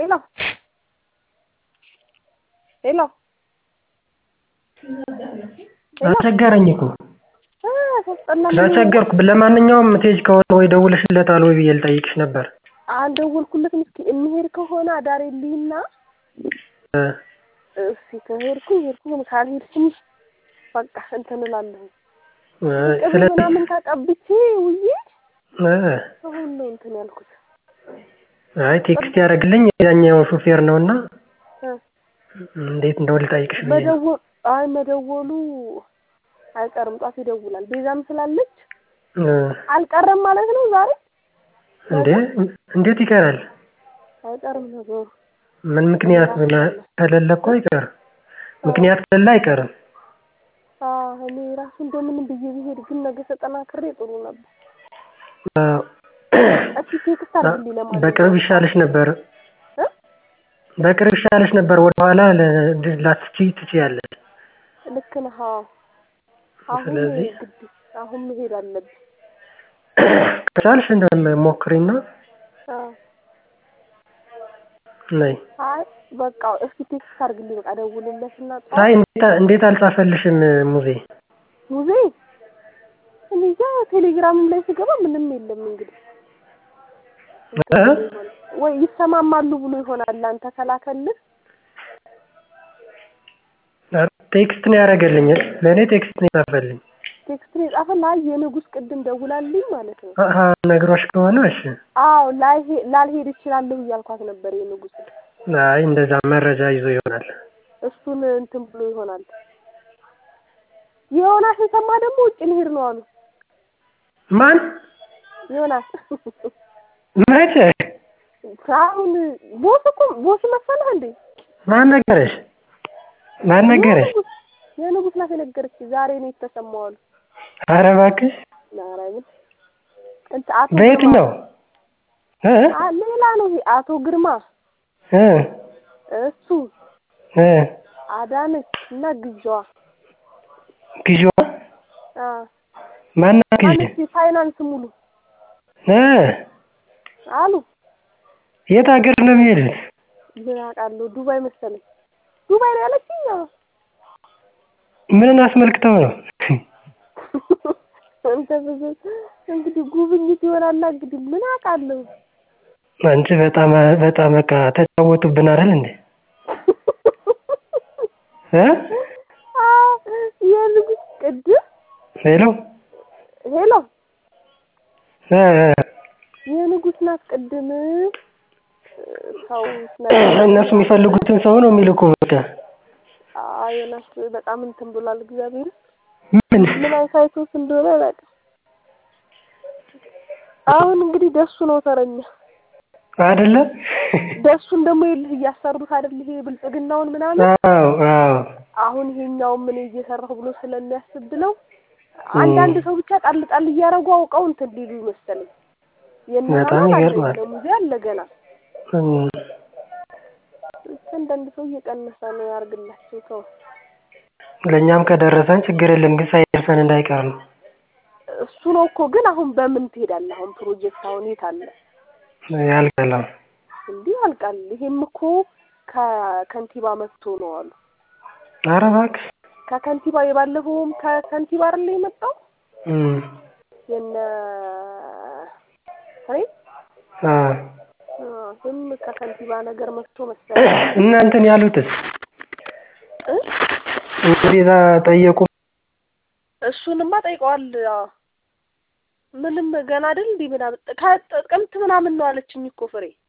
ሄሎ ሄሎ አስቸገረኝ እኮ እ ሲያስጠላ ተቸገርኩ። ለማንኛውም ምትሄጂ ከሆነ ወይ ደውለሽለታል ወይ ብዬ ልጠይቅሽ ነበር። አልደወልኩለትም። እስኪ የሚሄድ ከሆነ አዳሬ ልይና እ እስኪ ከሄድኩኝ ሄድኩኝ ካልሄድኩኝ በቃ እንትን እላለሁ። እ ቅቤ ስለዚህ ምናምን ተቀብቼ ውዬ እ አሁን ነው እንትን ያልኩት። አይ ቴክስት ያደረግልኝ የዛኛው ሹፌር ነውና እ እንዴት እንደው ልጠይቅሽ ብዬ ነው። መደወል አይ መደወሉ አይቀርም። ጧት ይደውላል። ቤዛም ስላለች እ አልቀረም ማለት ነው ዛሬ እንዴ እንዴት ይቀራል? አይቀርም ነገሩ። ምን ምክንያት ምና- ከሌለ እኮ አይቀርም። ምክንያት ከሌለ አይቀርም። አዎ እኔ ራሱ እንደምንም ብዬ ብሄድ ግን ነገ ተጠናክሬ ጥሩ ነበር። አዎ። እስኪ ቴክስት አድርግልኝ ለማንኛውም በቅርብ ይሻልሽ ነበር። እ በቅርብ ይሻልሽ ነበር። ወደኋላ ለ- ላትችይ ትችያለሽ። ልክ ነህ። አዎ አሁን ስለዚህ ግድ አሁን መሄድ አለብኝ። ከቻልሽ እንደሞክሪና አዎ ነይ። አይ በቃ እስኪ ቴክስት አድርግልኝ በቃ ደውልለትና አይ ጠዋት እንዴት እንዴት አልጻፈልሽም ሙዜ? ሙዜ እኔ እንጃ ቴሌግራምም ላይ ስገባ ምንም የለም እንግዲህ እ? ወይ ይሰማማሉ ብሎ ይሆናል አንተ ከላከልህ ቴክስት ነው ያደረገልኝ። ለእኔ ቴክስት ነው የጻፈልኝ። ቴክስት ነው የጻፈልህ። አይ የንጉስ ቅድም ደውላልኝ ማለት ነው። አሀ ነግሮሽ ከሆነ እሺ። አዎ ላልሄ- ላልሄድ እችላለሁ እያልኳት ነበር የንጉስ አይ እንደዛ መረጃ ይዞ ይሆናል። እሱን እንትን ብሎ ይሆናል። ዮናስ የሰማ ደግሞ ውጭ ልሄድ ነው አሉ። ማን ዮናስ መቼ? አሁን ቦስ እኮ ቦስ መሰለህ እንዴ? ማን ነገረሽ? ማን ነገረሽ? የንጉስ የንጉስ ናት የነገረች ዛሬ ነው የተሰማው አሉ። ኧረ እባክሽ ማርያምን እንትን አቶ በየትኛው እ ግርማ አ- ሌላ ነው ይሄ አቶ ግርማ እ እሱ እ አዳነች እና ግዣዋ ግዢዋ አ ማናት ግዢ? ማነች ፋይናንስ ሙሉ እ አሉ። የት ሀገር ነው የሚሄዱት? ምን አውቃለሁ ዱባይ መሰለኝ ዱባይ ነው ያለችኝ። አዎ ምንን አስመልክተው ነው? አንተ ብዙ እንግዲህ ጉብኝት ይሆናላ እንግዲህ ምን አውቃለሁ። አንቺ በጣም በጣም በቃ ተጫወቱብን አይደል እንዴ? እ አ የንጉስ ቅድም ሄሎ ሄሎ እ እ የንጉስ ናት ቅድም ሰው እነሱ የሚፈልጉትን ሰው ነው የሚልኩ ብቻ። አይ ዮናስ በጣም እንትን ብሏል። እግዚአብሔር ምን ምን አይሳይቶስ እንደሆነ አላውቅም። አሁን እንግዲህ ደሱ ነው ተረኛ። አይደለ? ደሱን ደግሞ ይልህ እያሰሩት አይደል ይሄ ብልጽግናውን ምናምን አዎ አዎ አሁን ይሄኛውን ምን እየሰራሁ ብሎ ስለሚያስብ ብለው አንዳንድ ሰው ብቻ ጣል ጣል እያደረጉ አውቀው እንትን ሊሉ ይመስለኝ። በጣም ይገርማል። ሙዚ አለ ገና እም፣ ብቻ አንዳንድ ሰው እየቀነሰ ነው ያርግላቸው። ተው ለእኛም ከደረሰን ችግር የለም ግን ሳይደርሰን እንዳይቀር ነው። እሱ ነው እኮ ግን አሁን በምን ትሄዳለህ? አሁን ፕሮጀክት አሁን የት አለ? ያልቀለም እንዲህ ያልቃል። ይሄም እኮ ከከንቲባ መጥቶ ነው አሉ። ኧረ እባክሽ ከከንቲባ የባለፈውም ከከንቲባ አይደለ የመጣው እም፣ የነ ፍሬ አ ይህም ከከንቲባ ነገር መጥቶ መሰለኝ እናንተን ያሉትስ እ? እንግዲህ እዛ ጠየቁ። እሱንማ ጠይቀዋል። አዎ ምንም ገና አይደል እንዲህ ምናምን ከጥቅምት ምናምን ነው አለችኝ እኮ ፍሬ